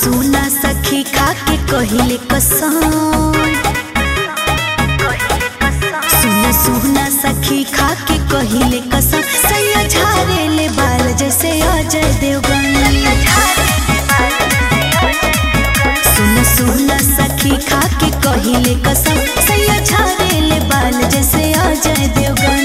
सुना सखी खा के कहिले कसम सुना सुना सखी खा के कहिले कसम सैया झारे ले बाल जैसे अजय देवगन सुना सुना सखी खा के कहिले कसम सैया झारे ले बाल जैसे अजय देवगन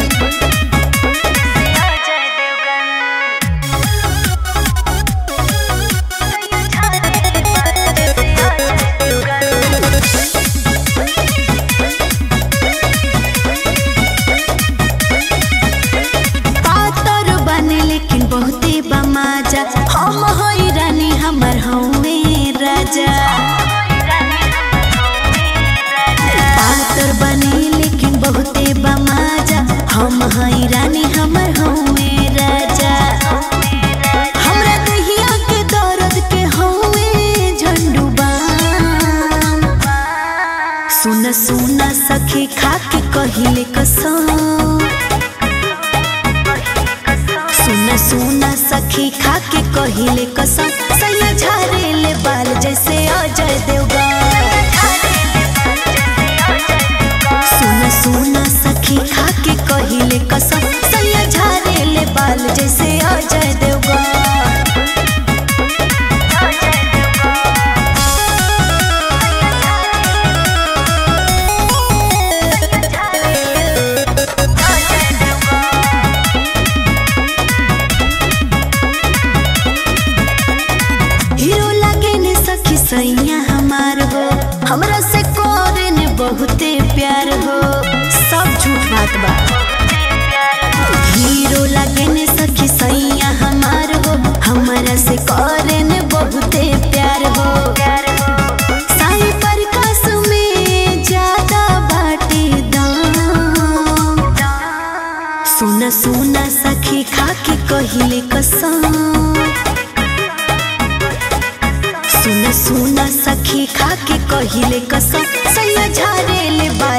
पातर बने लेकिन बहुते बमाजा हम होई रानी हमर हवे राजा पातर बने लेकिन बहुते बमाजा हम हई रानी हमर हवे राजा हमरा दहिया के दर्द के हवे झंडू बाम सुन सुन सखी खा के कहिले कसम सुन सुन सखी खा के कहिले कसम सैया झारे ले बाल जैसे अजय देवगन सुन सुन सखी खा के कहिले कसम सैया झारे ले बाल जैसे अजय देवगन हीरो लगे ने सखी सैया हमार हो हमरा से करे ने बहुते प्यार हो सब झूठ बात बा हीरो लगे ने सखी सैया हमार हो हमरा से करे ने बहुते प्यार हो साई प्रकाश में ज्यादा बाटे दाम सुना सुना सखी खा के कहिले कसम सुन सुन सखी खा के कहिले कसम सैया झारे ले बा